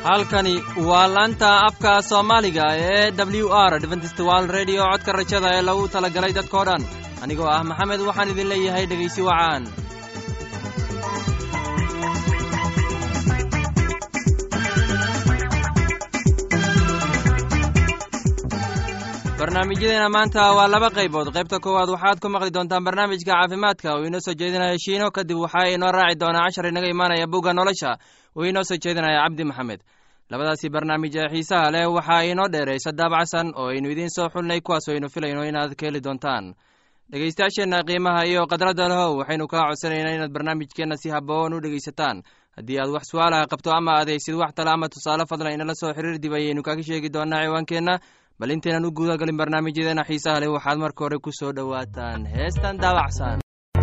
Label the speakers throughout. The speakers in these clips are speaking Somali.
Speaker 1: halkani waa laanta afka soomaaliga ee w r dventstwal redio codka rajada ee lagu talagalay dadkoo dhan anigoo ah maxamed waxaan idin leeyahay dhegaysi wacaan barnaamijyadeena maanta waa laba qaybood qaybta koowaad waxaad ku maqli doontaan barnaamijka caafimaadka uu inoo soo jeedinaya shiino kadib waxaa inoo raaci doonaa cashar inaga imaanaya bugga nolosha uu inoo soo jeedinaya cabdi maxamed labadaasi barnaamij ee xiisaha leh waxaa inoo dheeraysa daabacsan oo aynu idiin soo xulnay kuwaas aynu filayno inaad ka heli doontaan dhegaystayaasheenna qiimaha iyo khadradda lehow waxaynu kaa codsanaynaa inaad barnaamijkeenna si haboon u dhegaysataan haddii aad wax su-aalaha qabto ama adaysid wax tale ama tusaale fadlan inala soo xiriir dib ayaynu kaga sheegi doonaa ciwaankeenna bal intaynan u guudagalin barnaamijyadeena xiisaha leh waxaad marka hore ku soo dhowaataan heestan daabacsan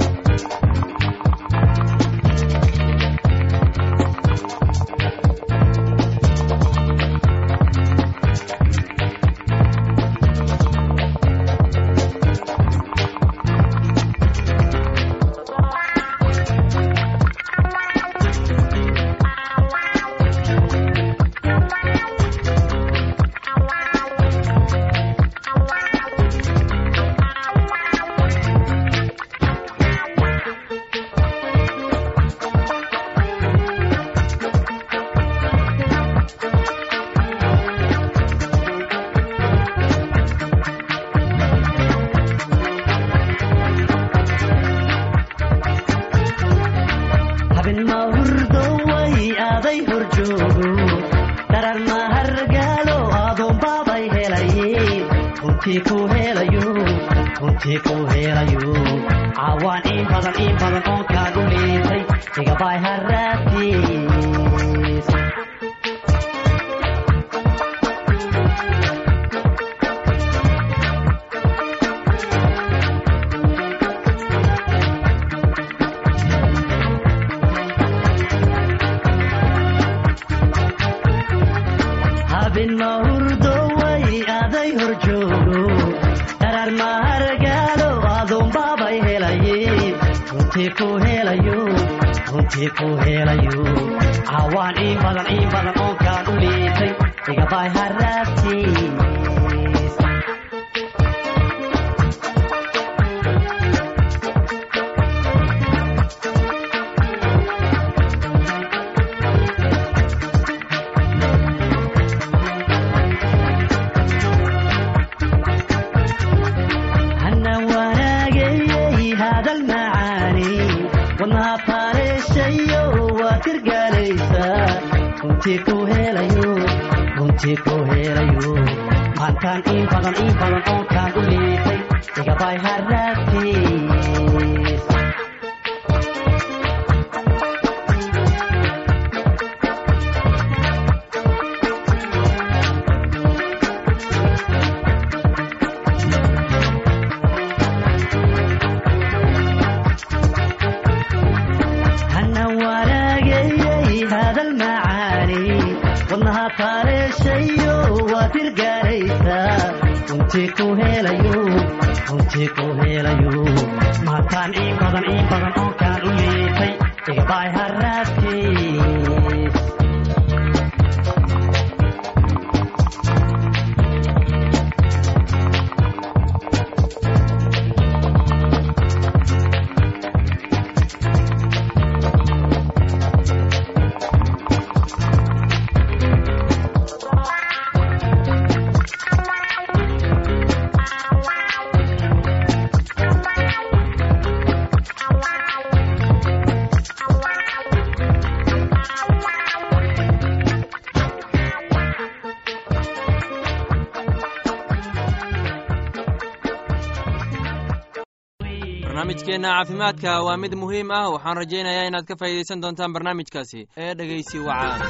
Speaker 1: barnaamijkeenna caafimaadka waa mid muhiim ah waxaan rajaynayaa inaad ka faa'iidaysan doontaan barnaamijkaasi ee dhegaysi wacaan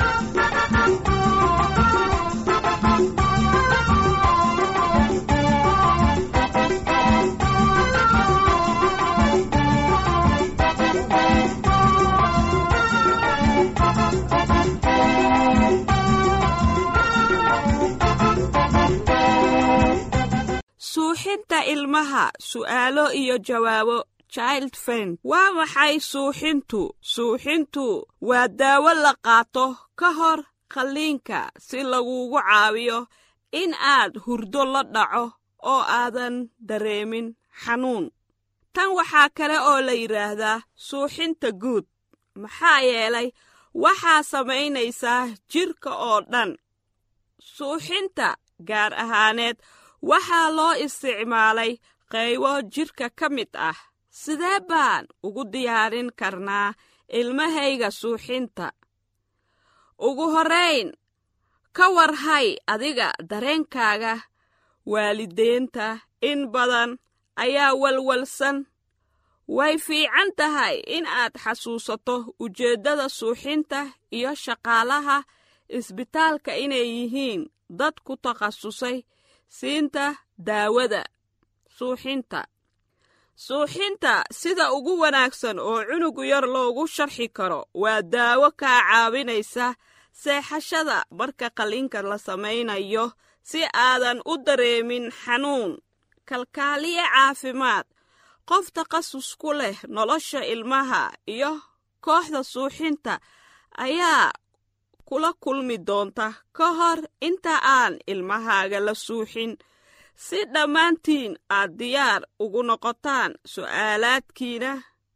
Speaker 2: suuxinta ilmaha su'aalo iyo jawaabo child fen waa maxay suuxintu suuxintu waa daawo la qaato ka hor qalliinka si lagugu caawiyo in aad hurdo la dhaco oo aadan dareemin xanuun tan waxaa kale oo la yidhaahdaa suuxinta guud maxaa yeelay waxaa samaynaysaa jidhka oo dhan suuxinta gaar ahaaneed waxaa loo isticmaalay qaybo jidhka ka mid ah sidee baan ugu diyaarin karnaa ilmahayga suuxinta ugu horrayn ka warhay adiga dareenkaaga waalideenta in badan ayaa walwalsan way fiican tahay in aad xasuusato ujeeddada suuxinta iyo shaqaalaha isbitaalka inay yihiin dad ku takhasusay siinta daawada suuxinta suuxinta sida ugu wanaagsan oo cunugu yar loogu sharxi karo waa daawo kaa caawinaysa seexashada marka qalliinka la samaynayo si aadan u dareemin xanuun kalkaaliye caafimaad qof takhasus ku leh nolosha ilmaha iyo kooxda suuxinta ayaa kula kulmi doonta ka hor inta aan ilmahaaga la suuxin si dhammaantiin aad diyaar ugu noqotaan su'aalaadkiina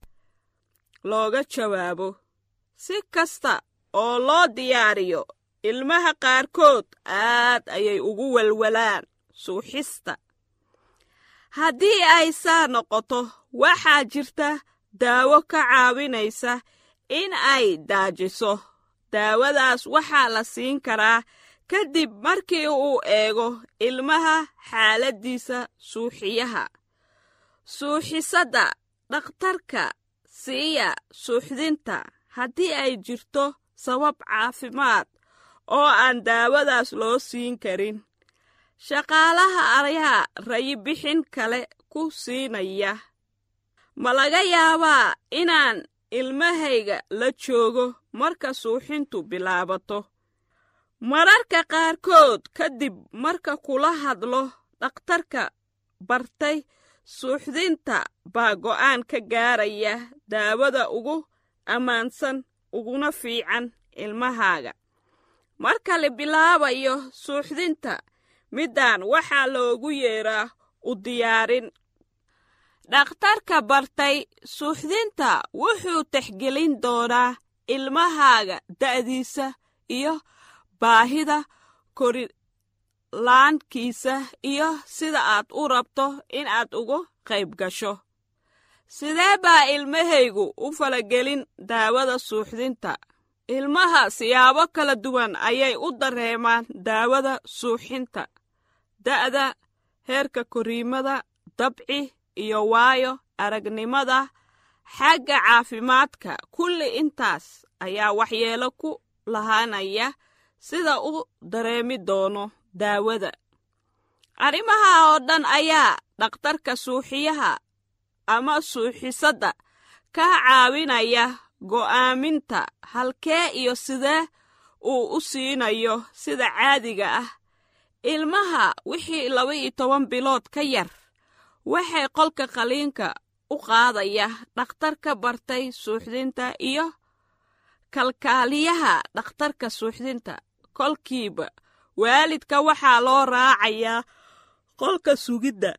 Speaker 2: looga jawaabo si kasta oo loo diyaariyo ilmaha qaarkood aad ayay ugu walwalaan suuxista haddii ay saa noqoto waxaa jirta daawo ka caawinaysa in ay daajiso daawadaas waxaa la siin karaa kadib markii uu eego ilmaha xaaladdiisa suuxiyaha suuxisadda dhakhtarka siiya suuxdinta haddii ay jirto sabab caafimaad oo aan daawadaas loo siin karin shaqaalaha ayaa rayibixin kale ku siinaya ma laga yaabaa inaan ilmahayga la joogo marka suuxintu bilaabato mararka qaarkood kadib marka kula hadlo dhakhtarka bartay suuxdinta baa go'aan ka gaaraya daawada ugu ammaansan uguna fiican ilmahaaga marka la bilaabayo suuxdinta middaan waxaa loogu yeeraa u diyaarin dhakhtarka bartay suuxdinta wuxuu texgelin doonaa ilmahaaga da'diisa iyo baahida korilaankiisa iyo sida aad u rabto in aad uga qayb gasho sidee baa ilmahaygu u falagelin daawada suuxdinta ilmaha siyaabo kala duwan ayay u dareemaan daawada suuxinta da'da heerka koriimada dabci iyo waayo aragnimada xagga caafimaadka kulli intaas ayaa waxyeelo ku lahaanaya sida u dareemi doono daawada arrimaha oo dhan ayaa dhakhtarka suuxiyaha ama suuxisadda ka caawinaya go'aaminta halkee iyo sidee uu u siinayo sida caadiga ah ilmaha wixii laba iyo toban bilood ka yar waxay qolka qaliinka u qaadaya dhakhtarka bartay suuxdinta iyo kalkaaliyaha dhakhtarka suuxdinta kolkiiba waalidka waxaa loo raacayaa qolka sugidda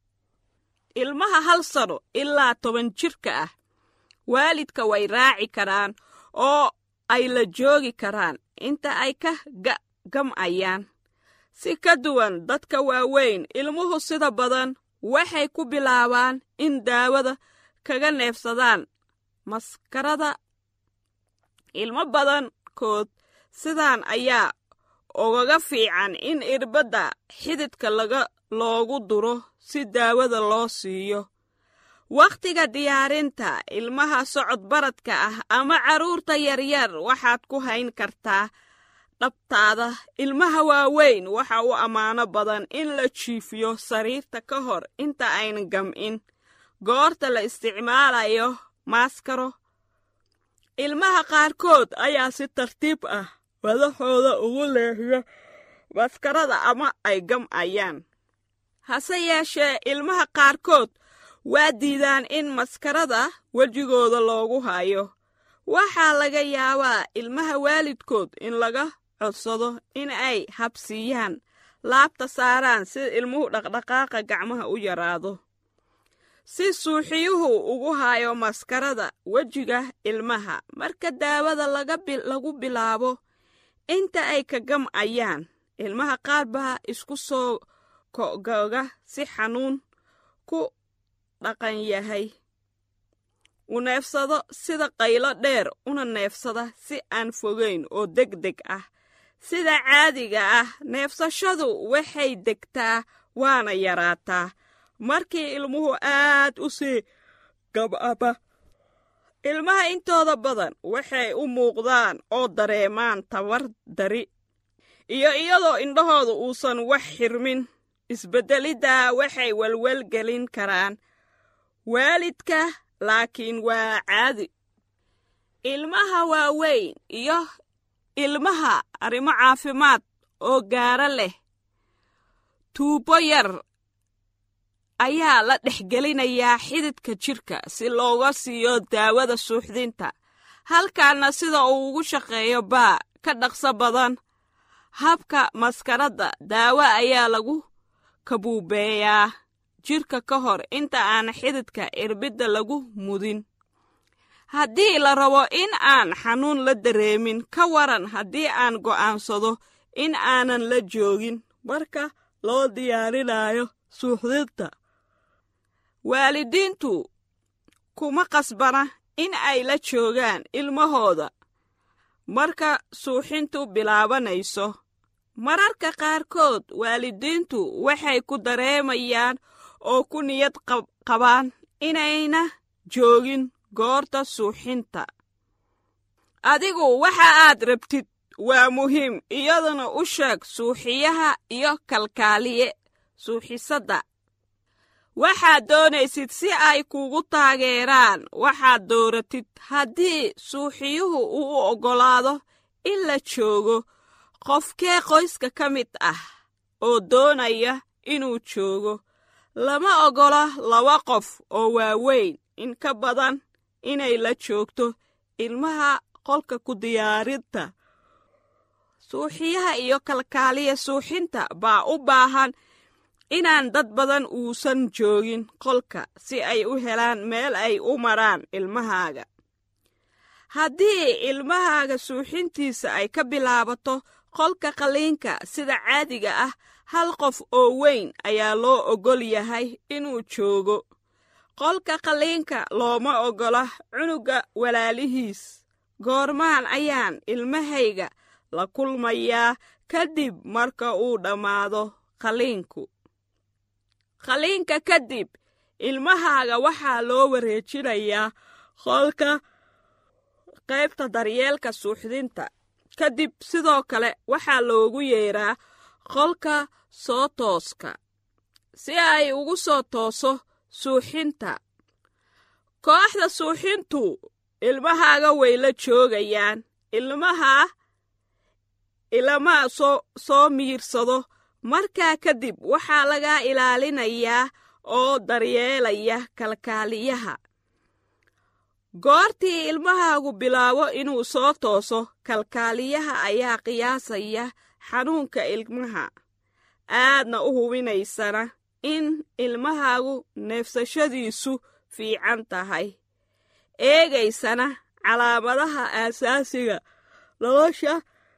Speaker 2: ilmaha hal sano ilaa toban jirka ah waalidka way raaci karaan oo ay la joogi karaan inta ay ka gam'ayaan si ka duwan dadka waaweyn ilmuhu sida badan waxay ku bilaabaan in daawada kaga neefsadaan maskarada ilmo badankood sidaan ayaa ugaga fiican in irbadda xididka laga loogu duro si daawada loo siiyo wakhtiga diyaarinta ilmaha socod baradka ah ama carruurta yaryar waxaad ku hayn kartaa dhabtaada ilmaha waaweyn waxa u ammaano badan in la jiifiyo sariirta ka hor inta ayn gam'in goorta la isticmaalayo maaskaro ilmaha qaarkood ayaa si tartiib ah madaxooda ugu leexiya maskarada ama ay gam'ayaan hase yeeshee ilmaha qaarkood waa diidaan in maskarada wejigooda loogu hayo waxaa laga yaabaa ilmaha waalidkood in laga codsado in ay habsiiyaan laabta saaraan si ilmuhu dhaqdhaqaaqa gacmaha u yaraado si suuxiyuhu ugu hayo maskarada wejiga ilmaha marka daawada lagu bilaabo inta ay ka gam'ayaan ilmaha qaar baa isku soo ko'goga si xanuun ku dhaqan yahay u neefsado sida qaylo dheer una neefsada si aan fogayn oo deg deg ah sida caadiga ah neefsashadu waxay degtaa waana yaraataa markii ilmuhu aad u sii gab'aba ilmaha intooda badan waxay u muuqdaan oo dareemaan tabar dari iyo iyadoo indhahooda uusan wax xirmin isbeddeliddaa waxay welwelgelin karaan waalidka laakiin waa caadi ilmaha waaweyn iyo ilmaha arrimo caafimaad oo gaara leh tuubo yar ayaa la dhexgelinayaa xididka jidhka si looga siiyo daawada suuxdinta halkaana sida uu ugu shaqeeyo baa ka dhaqso badan habka maskaradda daawo ayaa lagu kabuubeeyaa jidhka ka hor inta aan xididka irbidda lagu mudin haddii la rabo in aan xanuun la dareemin ka waran haddii aan go'aansado in aanan la joogin marka loo diyaarinayo suuxdinta waalidiintu kuma qasbana in ay la joogaan ilmahooda marka suuxintu bilaabanayso mararka qaarkood waalidiintu waxay ku dareemayaan oo ku niyad qabaan inayna joogin goorta suuxinta adigu waxa aad rabtid waa muhiim iyaduna u sheeg suuxiyaha iyo kalkaaliye suuxisadda waxaad doonaysid si ay kugu taageeraan waxaad dooratid haddii suuxiyuhu uu u oggolaado in la joogo qofkee qoyska ka mid ah oo doonaya inuu joogo lama oggola laba qof oo waaweyn in ka badan inay la joogto ilmaha qolka ku diyaarinta suuxiyaha iyo kalkaaliya suuxinta baa u baahan inaan dad badan uusan joogin qolka si ay u helaan meel ay u maraan ilmahaaga haddii ilmahaaga suuxintiisa ay ka bilaabato qolka qalliinka sida caadiga ah hal qof oo weyn ayaa loo oggol yahay inuu joogo qolka qalliinka looma oggola cunuga walaalihiis goormaan ayaan ilmahayga la kulmayaa kadib marka uu dhammaado qalliinku qalliinka kadib ilmahaaga waxaa loo wareejinayaa qolka qaybta daryeelka suuxdinta kadib sidoo kale waxaa loogu yeeraa qolka soo tooska si ay ugu soo tooso suuxinta kooxda suuxintu ilmahaaga way la joogayaan ilmaha ilama soo soo miirsado markaa kadib waxaa laga ilaalinayaa oo daryeelaya kalkaaliyaha goortii ilmahaagu bilaabo inuu soo tooso kalkaaliyaha ayaa qiyaasaya xanuunka ilmaha aadna u hubinaysana in ilmahaagu neefsashadiisu fiican tahay eegaysana calaamadaha aasaasiga nolosha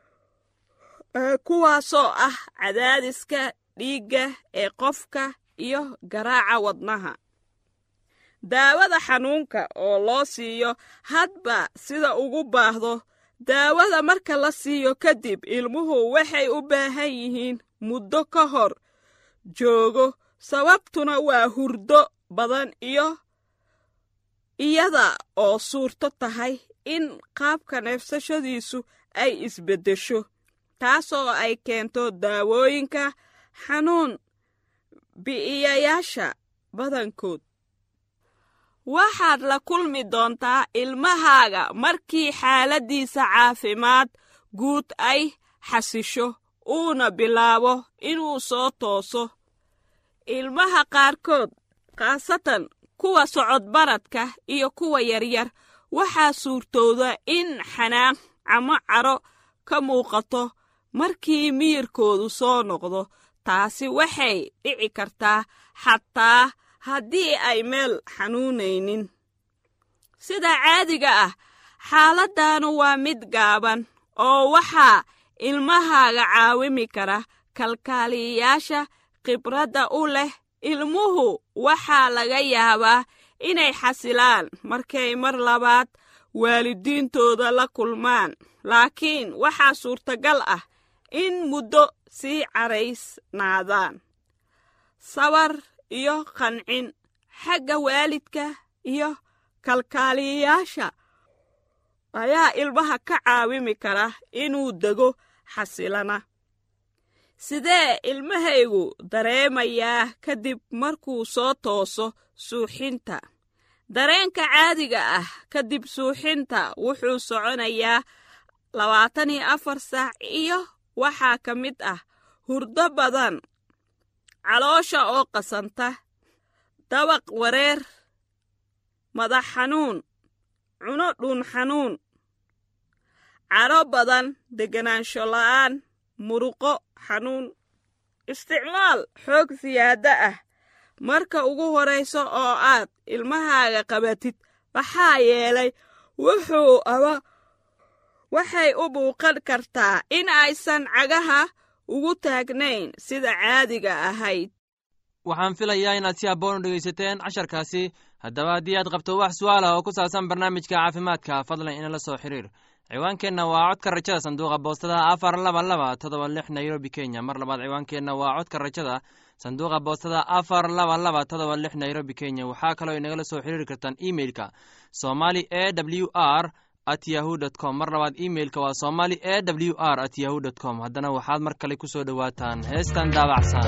Speaker 2: kuwaasoo ah cadaadiska dhiigga ee qofka iyo garaaca wadnaha daawada xanuunka oo loo siiyo hadba sida ugu baahdo daawada marka la siiyo kadib ilmuhu waxay u baahan yihiin muddo ka hor joogo sababtuna waa hurdo badan iyo iyada oo suurto tahay in qaabka neefsashadiisu ay isbeddesho taasoo ay keento daawooyinka xanuun bi'iyayaasha badankood waxaad la kulmi doontaa ilmahaaga markii xaaladdiisa caafimaad guud ay xasisho uuna bilaabo inuu soo tooso ilmaha qaarkood khaasatan kuwa socodbaradka iyo kuwa yaryar waxaa suurtooda in xanaaq ama caro ka muuqato markii miyirkoodu soo noqdo taasi waxay dhici kartaa xataa haddii ay meel xanuunaynin sida caadiga ah xaaladdaanu waa mid gaaban oo waxaa ilmahaaga caawimi kara kalkaaliyayaasha khibradda u leh ilmuhu waxaa laga yaabaa inay xasilaan markay mar labaad waalidiintooda la kulmaan laakiin waxaa suurtagal ah in muddo sii caraysnaadaan sabar iyo qancin xagga waalidka iyo kalkaaliyayaasha ayaa ilmaha ka caawimi kara inuu dego xasilana sidee ilmahaygu dareemayaa kadib markuu soo tooso suuxinta dareenka caadiga ah kadib suuxinta wuxuu soconayaa labaatan iyo afar saac iyo waxaa ka mid ah hurdo badan caloosha oo qasanta dabaq wareer madax xanuun cuno dhuun xanuun cadho badan deganaansho la'aan muruqo xanuun isticmaal xoog siyaado ah marka ugu horrayso oo aad ilmahaaga qabatid maxaa yeelay wuxuu aba waxay u muuqan kartaa in aysan cagaha ugu taagnayn sida caadiga ahayd
Speaker 1: waxaan filayaa inaad si habboon u dhegaysateen casharkaasi haddaba haddii aad qabto wax su'aalah oo ku saabsan barnaamijka caafimaadka fadlan inala soo xiriir ciwaankeenna waa codka rajada sanduuqa boostada afar laba laba todoba lix nairobi kenya mar labaad ciwaankeenna waa codka rajada sanduuqa boostada afar laba laba todoba lix nairobi kenya waxaa kaloo inagala soo xiriiri kartaan emeilka somali e w r at yahu dt com mar labaad emeilka waa somali e w r at yahu dt com haddana waxaad mar kale ku soo dhowaataan heestan daabacsan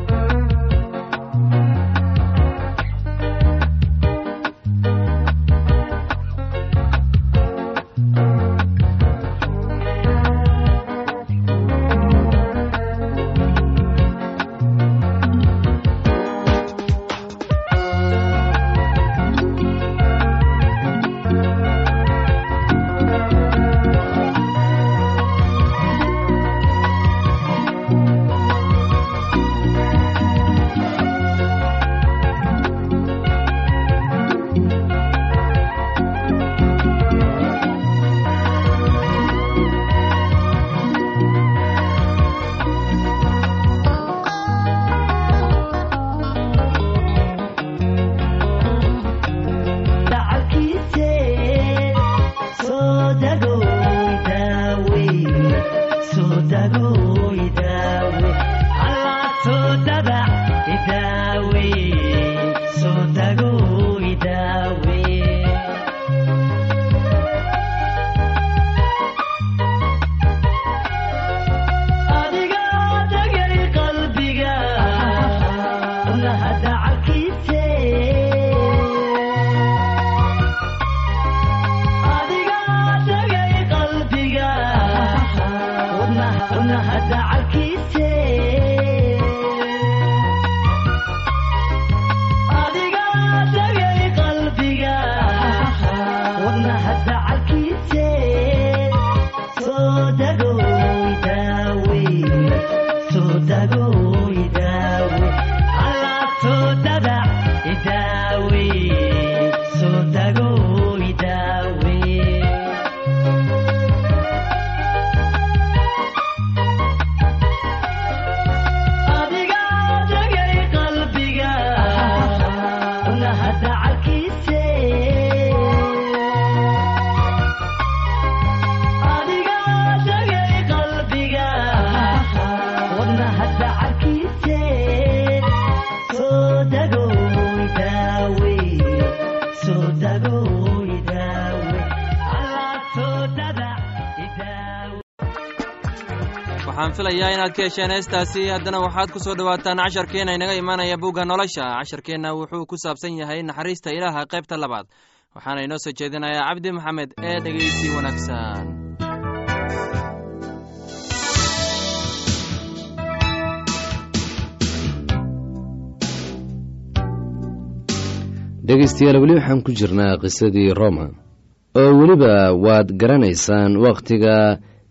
Speaker 1: waxaan filayaa inaad ka hesheen heestaasi haddana waxaad ku soo dhowaataan casharkeenna inaga imaanaya bugga nolosha casharkeenna wuxuu ku saabsan yahay naxariista ilaaha qaybta labaad waxaana inoo soo jeedinayaa cabdi maxamed ee dhegaysi wanaagsan
Speaker 3: dhegaystayaal weli waxaan ku jirnaa qisadii roma oo weliba waad garanaysaan wakhtiga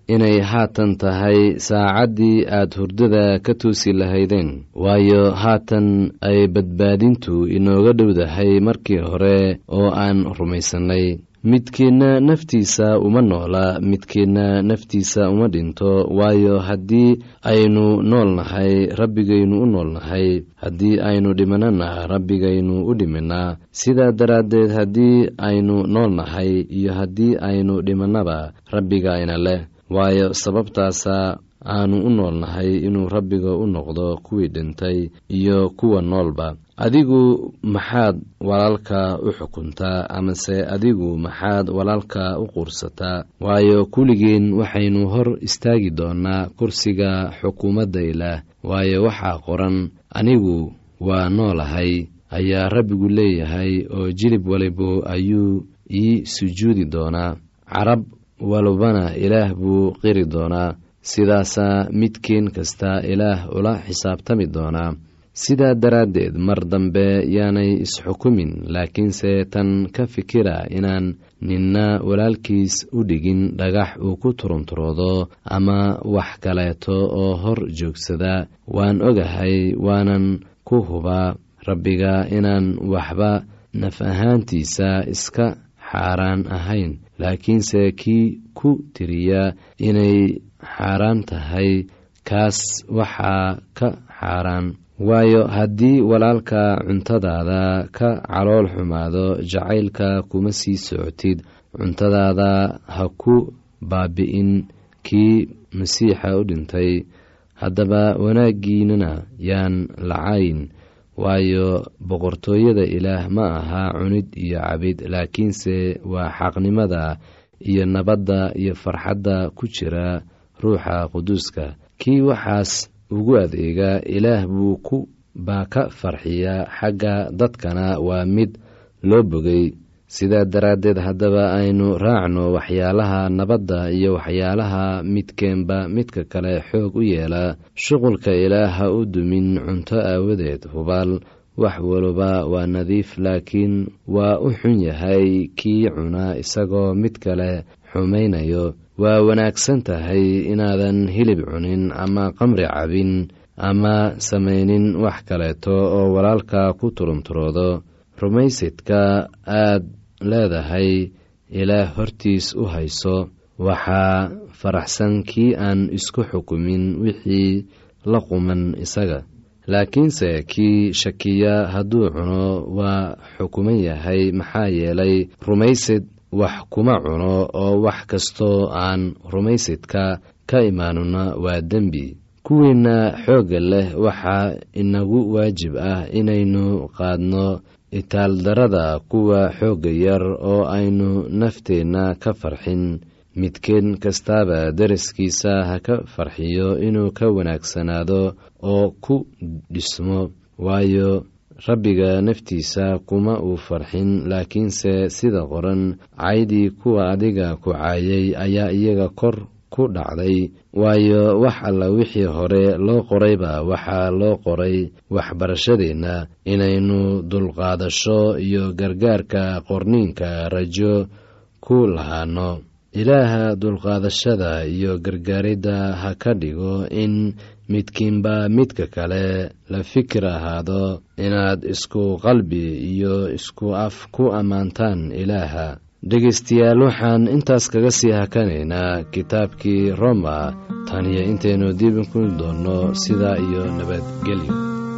Speaker 3: inay haatan tahay saacaddii aad hurdada ka toosi lahaydeen waayo haatan ay badbaadintu inooga dhowdahay markii hore oo aan rumaysannay midkiinna naftiisa uma noola midkiinna naftiisa uma dhinto waayo haddii aynu nool nahay rabbigaynu u nool nahay haddii aynu dhimanana rabbigaynu u dhiminaa sidaa daraaddeed haddii aynu nool nahay iyo haddii aynu dhimannaba rabbigayna leh waayo sababtaasa aanu u nool nahay inuu rabbiga u noqdo kuwii dhintay iyo kuwa noolba adigu maxaad walaalka u xukuntaa amase adigu maxaad walaalka u quursataa waayo kulligeen waxaynu hor istaagi doonaa kursiga xukuumadda ilaah waayo waxaa qoran anigu waa noolahay ayaa rabbigu leeyahay oo jilib walibu ayuu ii sujuudi doonaa carab walbana ilaah buu qiri doonaa sidaasaa midkiin kasta ilaah ula xisaabtami doonaa sidaa daraaddeed mar dambe yaanay isxukumin laakiinse tan ka fikira inaan ninna walaalkiis u dhigin dhagax uu ku turunturoodo ama wax kaleeto oo hor joogsada waan ogahay waanan ku hubaa rabbiga inaan waxba naf ahaantiisa iska xaaraan ahayn laakiinse kii ku tiriya inay xaaraan tahay kaas waxaa ka xaaraan waayo haddii walaalka cuntadaada ka calool xumaado jacaylka kuma sii socotid cuntadaada ha ku baabi'in kii masiixa u dhintay haddaba wanaaggiinana yaan lacayn waayo boqortooyada ilaah ma aha cunid iyo cabid laakiinse waa xaqnimada iyo nabadda iyo farxadda ku jira ruuxa quduuska kii waxaas ugu adeega ilaah buu ku baa ka farxiya xagga dadkana waa mid loo bogay sidaa daraaddeed haddaba aynu raacno waxyaalaha nabadda iyo waxyaalaha midkeenba midka kale xoog u yeela shuqulka ilaah ha u dumin cunto aawadeed hubaal wax waliba waa nadiif laakiin waa u xun yahay kii cuna isagoo mid kale xumaynayo waa wanaagsan tahay inaadan hilib cunin ama qamri cabin ama samaynin wax kaleeto oo walaalka ku turunturoodo rumaysidka aad leedahay ilaah hortiis u hayso waxaa faraxsan kii aan isku xukumin wixii la quman isaga laakiinse kii shakiya hadduu cuno waa xukuman yahay maxaa yeelay rumaysid wax kuma cuno oo wax kastoo aan rumaysidka ka imaanuna waa dembi kuwiinna xoogga leh waxaa inagu waajib ah inaynu qaadno itaaldarada kuwa xoogga yar oo aynu nafteenna ka farxin midkeen kastaaba daraskiisa ha ka farxiyo inuu ka wanaagsanaado oo ku dhismo waayo rabbiga naftiisa kuma uu farxin laakiinse sida qoran caydii kuwa adiga ku caayay ayaa iyaga kor ku dhacday waayo wax alla wixii hore loo qorayba waxaa loo qoray waxbarashadeenna inaynu dulqaadasho iyo gargaarka qorniinka rajo ku lahaano ilaaha dulqaadashada iyo gargaaridda ha ka dhigo in midkiinba midka kale la fikir ahaado inaad isku qalbi iyo isku af ku ammaantaan ilaaha dhegaystayaal waxaan intaas kaga sii hakanaynaa kitaabkii roma tan iyo intaynu diibin ku doonno sidaa iyo nabadgelyo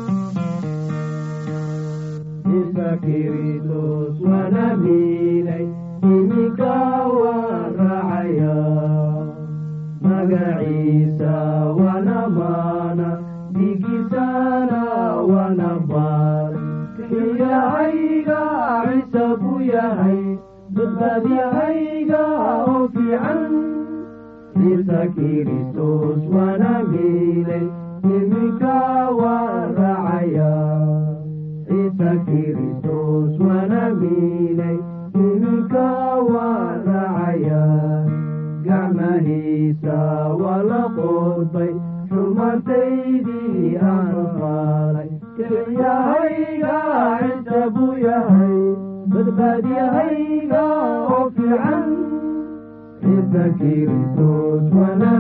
Speaker 4: magaciisa wana maana dhigiisana wana baar xiyahayga ciise buu yahay badbaadyahayga oo fiican ciise kiristos wana miilay iminka waan raacaya ciise kiristos wana miilay iminka waan raacaya gacmahiisa waa la qoodbay xumartaydii aanu maalay kelyahayga ciise buu yahay badbaadyahayga oo fiican ciise kiristos wana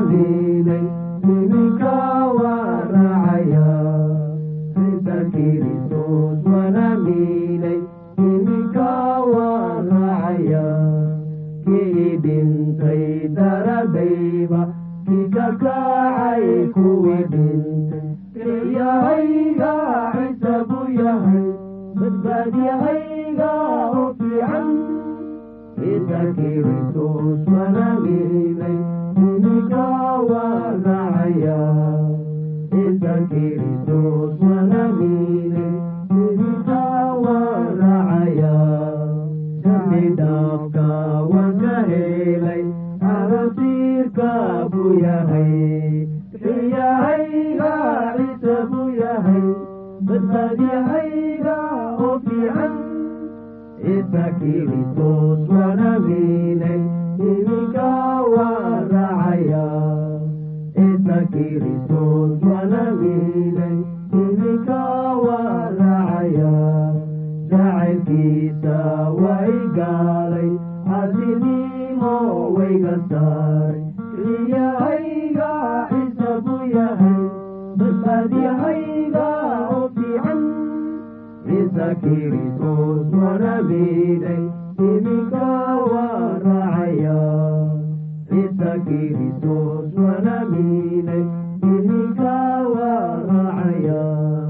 Speaker 4: sida kacay kuwii dhintay kelyahayga ciise buu yahay badbaadyahayga oo fiican ciise kiristus wanaagilay ininka waa racaya ciise kiristus wanaagilay ininka waa racaya dambi dhaafka waan ka helay arasiirka buu yahay xiyahayga ciise buu yahay badbaadyahayga oo fiican ciise kiristus wanaagilay ininka waa racaya ciise kiristus wanaagilay ininka waa racaya jacaylkiisa way gaalay casinimo wayga saaray xiyahayga ciise buu yahay badbaadyahayga oo fiican ciise kiristus wanaagilay ininka waa racaya ciise kiristus wanaagilay ininka waa racaya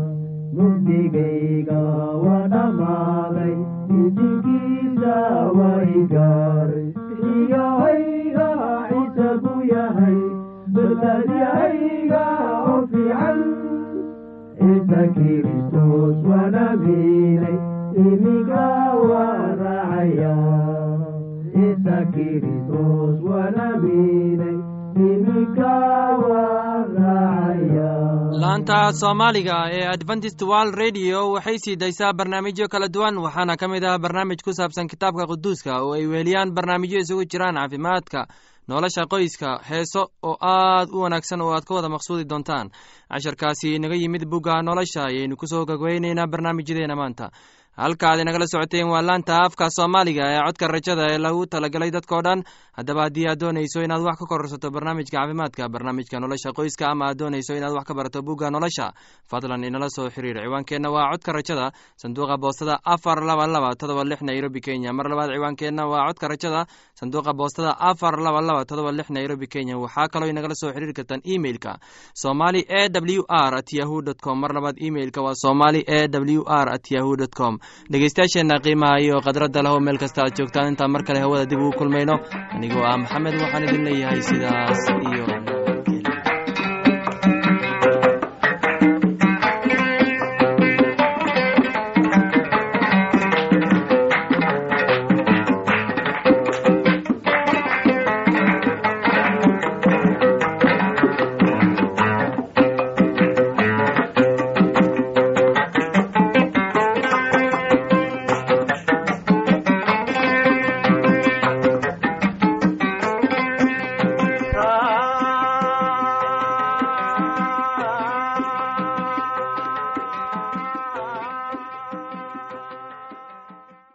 Speaker 4: mugdigayga waa dhammaaday idinkiisa way gaaray xiyahayga ciise buu yahay badbaadyahayga oo fiican ciise kiristus wanaagilay ininka waa racaya ciise kiristus wanaagilay ininka waa racaya
Speaker 1: laanta soomaaliga ee adventist world radio waxay sii daysaa barnaamijyo kala duwan waxaana ka mid ah barnaamij ku saabsan kitaabka quduuska oo ay weeliyaan barnaamijyo isugu jiraan caafimaadka nolosha qoyska heeso oo aad u wanaagsan oo aad ka wada maqsuudi doontaan casharkaasi inaga yimid bugga nolosha ayaynu kusoo gogweyneynaa barnaamijyadeena maanta halka aad inagala socoteen waa laanta afka soomaaliga ee codka rajada ee lagu talagalay dadkao dhan haddaba haddii aad doonayso inaad wax ka kororsato barnaamijka caafimaadka barnaamijka nolosha qoyska ama aad doonayso inaad wax ka barato bugga nolosha fadlan inala soo xiriir ciwaankeenna waa codka rajada sanduuqa boostada afar laba laba todoba lix nairobi kenya mar labaad ciwaankeenna waa codka rajada sanduuqa boostada afar laba laba todoba lix nairobi kenya waxaa kaloo inagala soo xiriiri kartaan emeilka somali e w r at yahu dt com mar labaad emeilka waa somali e w r at yahu dt com dhegeystayaasheenna qiimaha iyo khadradda leho meel kasta aad joogtaan intaan mar kale hawada dib ugu kulmayno anigoo ah maxamed waxaan idin leeyahay sidaas iyo